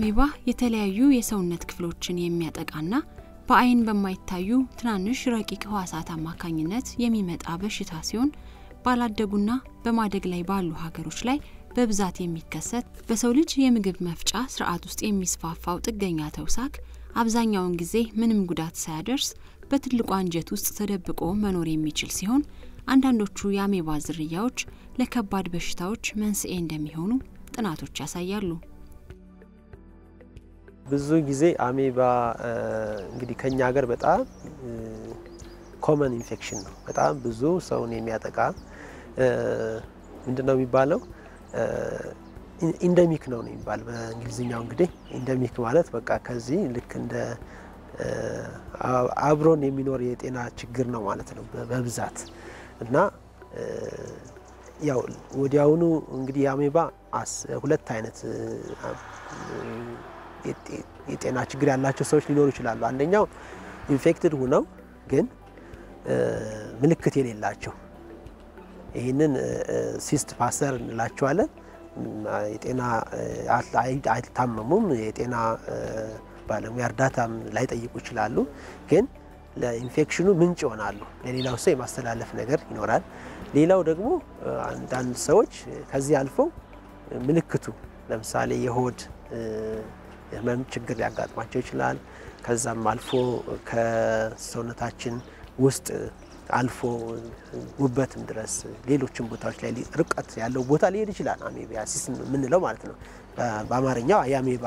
አሜባ የተለያዩ የሰውነት ክፍሎችን የሚያጠቃና በአይን በማይታዩ ትናንሽ ረቂቅ ህዋሳት አማካኝነት የሚመጣ በሽታ ሲሆን ባላደጉና በማደግ ላይ ባሉ ሀገሮች ላይ በብዛት የሚከሰት በሰው ልጅ የምግብ መፍጫ ስርዓት ውስጥ የሚስፋፋው ጥገኛ ተውሳክ አብዛኛውን ጊዜ ምንም ጉዳት ሳያደርስ በትልቁ አንጀት ውስጥ ተደብቆ መኖር የሚችል ሲሆን አንዳንዶቹ የአሜባ ዝርያዎች ለከባድ በሽታዎች መንስኤ እንደሚሆኑ ጥናቶች ያሳያሉ። ብዙ ጊዜ አሜባ እንግዲህ ከኛ ሀገር በጣም ኮመን ኢንፌክሽን ነው። በጣም ብዙ ሰውን የሚያጠቃ ምንድን ነው የሚባለው ኢንደሚክ ነው ነው የሚባል በእንግሊዝኛው። እንግዲህ ኢንደሚክ ማለት በቃ ከዚህ ልክ እንደ አብሮን የሚኖር የጤና ችግር ነው ማለት ነው በብዛት እና ያው ወዲያውኑ እንግዲህ አሜባ ሁለት አይነት የጤና ችግር ያላቸው ሰዎች ሊኖሩ ይችላሉ። አንደኛው ኢንፌክትድ ሁነው ግን ምልክት የሌላቸው ይህንን ሲስት ፓሰር እንላቸዋለን። የጤና አይታመሙም፣ የጤና ባለሙያ እርዳታም ላይጠይቁ ይችላሉ። ግን ለኢንፌክሽኑ ምንጭ ይሆናሉ። ለሌላው ሰው የማስተላለፍ ነገር ይኖራል። ሌላው ደግሞ አንዳንድ ሰዎች ከዚህ አልፈው ምልክቱ ለምሳሌ የሆድ ህመም ችግር ሊያጋጥማቸው ይችላል። ከዛም አልፎ ከሰውነታችን ውስጥ አልፎ ጉበትም ድረስ ሌሎችም ቦታዎች ላይ ርቀት ያለው ቦታ ሊሄድ ይችላል። አሜቢያሲስ የምንለው ማለት ነው። በአማርኛው የአሜባ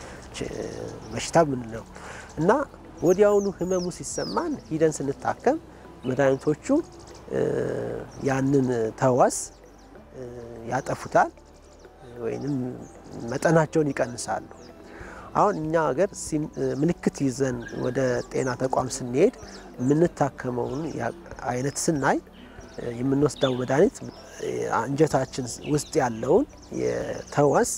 በሽታ የምንለው እና ወዲያውኑ ህመሙ ሲሰማን ሂደን ስንታከም መድኃኒቶቹ ያንን ተዋስ ያጠፉታል ወይም መጠናቸውን ይቀንሳሉ። አሁን እኛ ሀገር ምልክት ይዘን ወደ ጤና ተቋም ስንሄድ የምንታከመውን አይነት ስናይ የምንወስደው መድኃኒት አንጀታችን ውስጥ ያለውን የተዋስ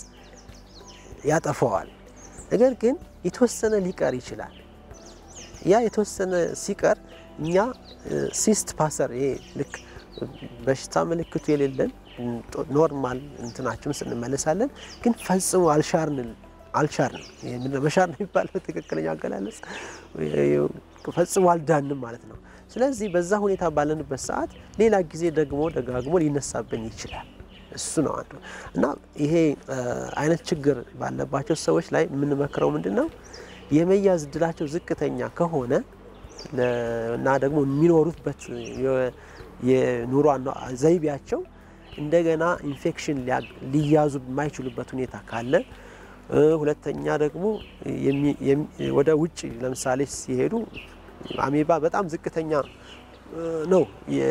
ያጠፈዋል። ነገር ግን የተወሰነ ሊቀር ይችላል። ያ የተወሰነ ሲቀር እኛ ሲስት ፓሰር ይሄ ልክ በሽታ ምልክቱ የሌለን ኖርማል እንትናችን ውስጥ እንመለሳለን። ግን ፈጽሞ አልሻርን አልቻልንም መሻር ነው የሚባለው ትክክለኛ አገላለጽ ፈጽሞ አልዳንም ማለት ነው። ስለዚህ በዛ ሁኔታ ባለንበት ሰዓት ሌላ ጊዜ ደግሞ ደጋግሞ ሊነሳብን ይችላል። እሱ ነው አንዱ እና ይሄ አይነት ችግር ባለባቸው ሰዎች ላይ የምንመክረው ምንድን ነው የመያዝ እድላቸው ዝቅተኛ ከሆነ እና ደግሞ የሚኖሩበት የኑሮ ዘይቤያቸው እንደገና ኢንፌክሽን ሊያዙ የማይችሉበት ሁኔታ ካለ ሁለተኛ ደግሞ ወደ ውጭ ለምሳሌ ሲሄዱ አሜባ በጣም ዝቅተኛ ነው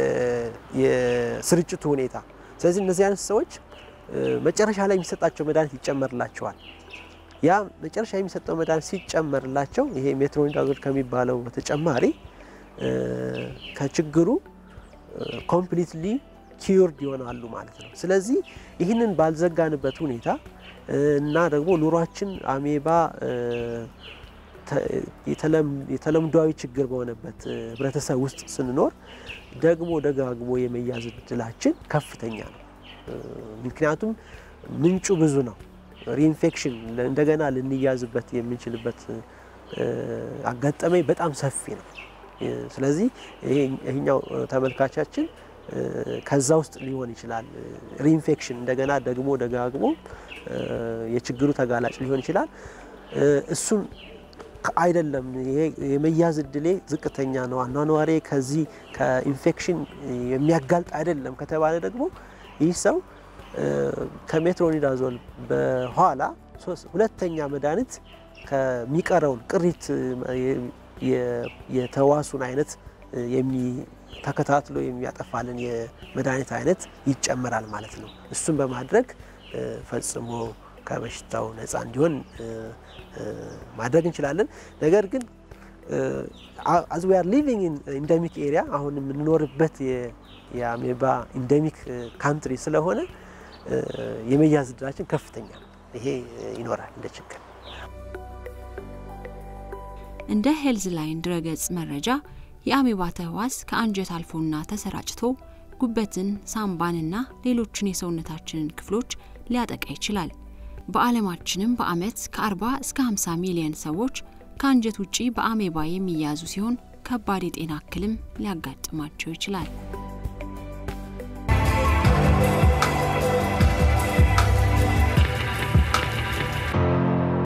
የስርጭቱ ሁኔታ። ስለዚህ እነዚህ አይነት ሰዎች መጨረሻ ላይ የሚሰጣቸው መድኃኒት ይጨመርላቸዋል። ያ መጨረሻ የሚሰጠው መድኃኒት ሲጨመርላቸው ይሄ ሜትሮኒዳዞል ከሚባለው በተጨማሪ ከችግሩ ኮምፕሊትሊ ኪዩርድ ይሆናሉ ማለት ነው። ስለዚህ ይህንን ባልዘጋንበት ሁኔታ እና ደግሞ ኑሯችን አሜባ የተለምዷዊ ችግር በሆነበት ህብረተሰብ ውስጥ ስንኖር ደግሞ ደጋግሞ የመያዝ እድላችን ከፍተኛ ነው። ምክንያቱም ምንጩ ብዙ ነው። ሪኢንፌክሽን እንደገና ልንያዝበት የምንችልበት አጋጠመኝ በጣም ሰፊ ነው። ስለዚህ ይሄኛው ተመልካቻችን ከዛ ውስጥ ሊሆን ይችላል። ሪኢንፌክሽን እንደገና ደግሞ ደጋግሞ የችግሩ ተጋላጭ ሊሆን ይችላል። እሱም አይደለም ይሄ የመያዝ እድሌ ዝቅተኛ ነው፣ አኗኗሬ ከዚህ ከኢንፌክሽን የሚያጋልጥ አይደለም ከተባለ ደግሞ ይህ ሰው ከሜትሮኒዳዞል በኋላ ሁለተኛ መድኃኒት ከሚቀረውን ቅሪት የተዋሱን አይነት ተከታትሎ የሚያጠፋልን የመድኃኒት አይነት ይጨመራል ማለት ነው። እሱን በማድረግ ፈጽሞ ከበሽታው ነፃ እንዲሆን ማድረግ እንችላለን። ነገር ግን አዝ ዊ አር ሊቪንግ ኢን ኢንደሚክ ኤሪያ አሁን የምንኖርበት የአሜባ ኢንደሚክ ካንትሪ ስለሆነ የመያዝ እድላችን ከፍተኛ ነው። ይሄ ይኖራል እንደ ችግር። እንደ ሄልዝ ላይን ድረገጽ መረጃ የአሜባ ተህዋስ ከአንጀት አልፎና ተሰራጭቶ ጉበትን፣ ሳምባንና ሌሎችን የሰውነታችንን ክፍሎች ሊያጠቃ ይችላል። በዓለማችንም በዓመት ከ40 እስከ 50 ሚሊዮን ሰዎች ከአንጀት ውጪ በአሜባ የሚያዙ ሲሆን ከባድ የጤና እክልም ሊያጋጥማቸው ይችላል።